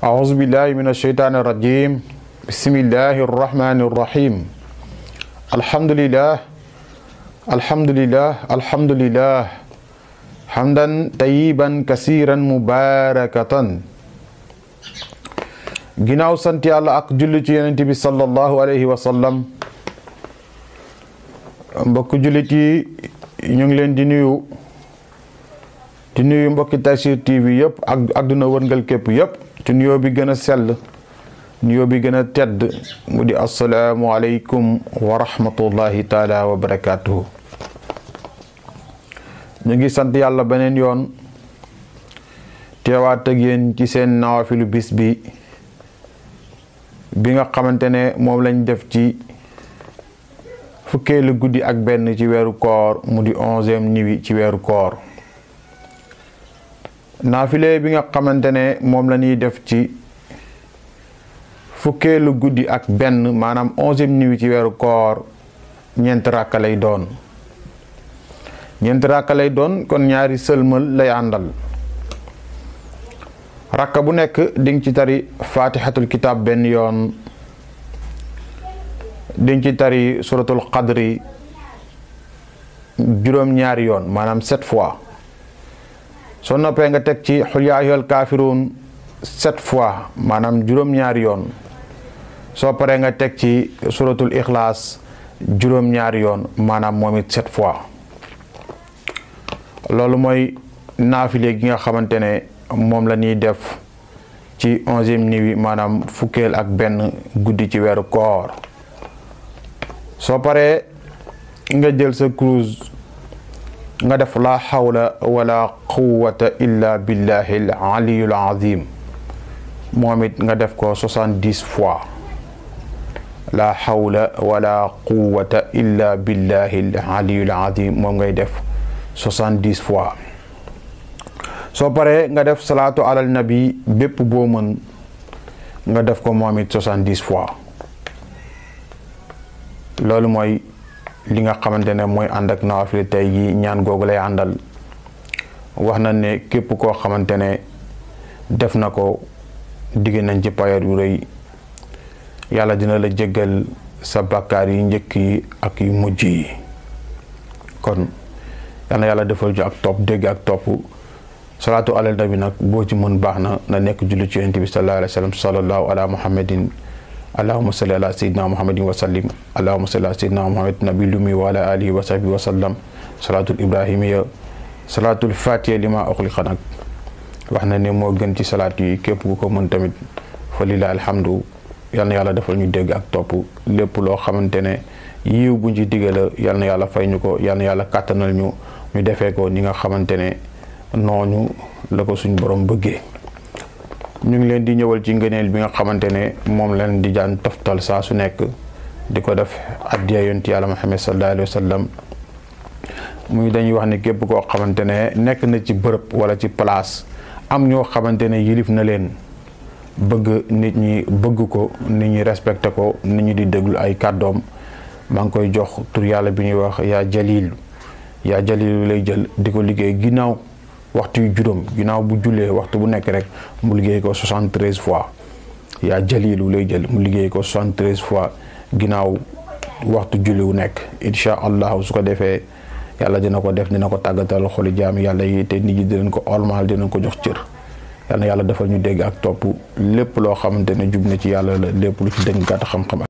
أعوذ بالله من الشيطان الرجيم بسم الله الرحمن الرحيم الحمد لله الحمد لله الحمد لله حمدا طيبا كثيرا مباركة ginnaaw sant yàlla ak julli ci yonent bi sallallahu alayhi wa sallam mbokk jullit yi ñu ngi leen di nuyu di nuyu mbokki Tafsir TV yëpp ak àdduna wërngal képp yëpp ci nuyoo bi gën a sell nuyoo bi gën a tedd mu di asalaamu aleykum wa rahmatullahi taala wa barakatuhu ñu ngi sant yàlla beneen yoon teewaat ak yéen ci seen nawafilu bis bi bi nga xamante ne moom lañ def ci fukkeelu guddi ak benn ci weeru koor mu di onzième nuit ci weeru koor naafile bi nga xamante ne moom la ñuy def ci fukkeelu guddi ak benn maanaam onzième nuit ci weeru koor ñeent ràkka lay doon ñeent ràkka lay doon kon ñaari sëlmal lay àndal rakka bu nekk dinga ci tari fatihatul kitab benn yoon dinga ci tari suratul qadri juróom-ñaari yoon maanaam sept fois soo noppee nga teg ci xul yaa ayyuhal kaafiruun sept fois maanaam juróom-ñaari yoon soo paree nga teg ci suratul ixlaas juróom-ñaari yoon maanaam moom it sept fois loolu mooy naafile gi nga xamante ne moom la ñuy def ci onzième nuit maanaam fukkeel ak benn guddi ci weeru koor soo paree nga jël sa kurus nga def la hawla wala quwwata illa billahi al aliyul azim moom it nga def ko soixante-dix fois la hawla wala quwwata illa billahi al aliyul azim moom ngay def soixante-dix fois soo paree nga def salaatu alal nabi bépp boo mën nga def ko moom it soixante-dix fois loolu mooy li nga xamante ne mooy ànd ak nawafile tey gi ñaan googu lay àndal wax na ne képp koo xamante ne def na ko digg nañ ci payoor yu rëy yàlla dina la jéggal sa bàkkaar yi njëkk yi ak yu mujj yi kon yal na yàlla defal ju ak topp dégg ak topp salaatu alal nabi nag boo ci mën baax na na nekk julli ci yonent bi sallallahu alayhi wa sallam sallallahu ala muhammadin allahuma salli ala sayidina muhammadin wa sallim allahuma salli ala sayidina muhammad nabi lumi wa ala alihi wa sahbihi wa sallam salaatul ibrahimiya salaatul fatiha lima uxliqa nag wax na ne moo gën ci salaat yi képp ku ko mën tamit fa lillahi alhamdu yal na yàlla defal ñu dégg ak topp lépp loo xamante ne yiw buñ ci digala yal na yàlla fay ñu ko yal na yàlla kàttanal ñu ñu defee ko ni nga xamante ne noonu la ko suñ borom bëggee ñu ngi leen di ñëwal ci ngëneel bi nga xamante ne moom leen di jaan toftal saa su nekk di ko def addiya yonti yàlla Muhammad sallallahu alayhi wa sallam muy dañuy wax ne képp koo xamante ne nekk na ci bërëb wala ci place am ñoo xamante ne yilif na leen bëgg nit ñi bëgg ko nit ñi respecté ko nit ñi di déglu ay kàddoom maa ngi koy jox tur yàlla bi ñuy wax yaa jalil yaa jalil lay jël di ko liggéey ginnaaw waxtu yu juróom ginnaaw bu jullee waxtu bu nekk rek mu liggéey ko 73 fois yaa jalilu lay jël mu liggéey ko 73 fois ginnaaw waxtu julli wu nekk incha allah su ko defee yàlla dina ko def dina ko tàggatal xoli jaam yàlla yi te nit ñi dinañ ko ormal dinañ ko jox cër yal na yàlla defal ñu dégg ak topp lépp loo xamante ne jub na ci yàlla la lépp lu ci dëng gàtt xam-xam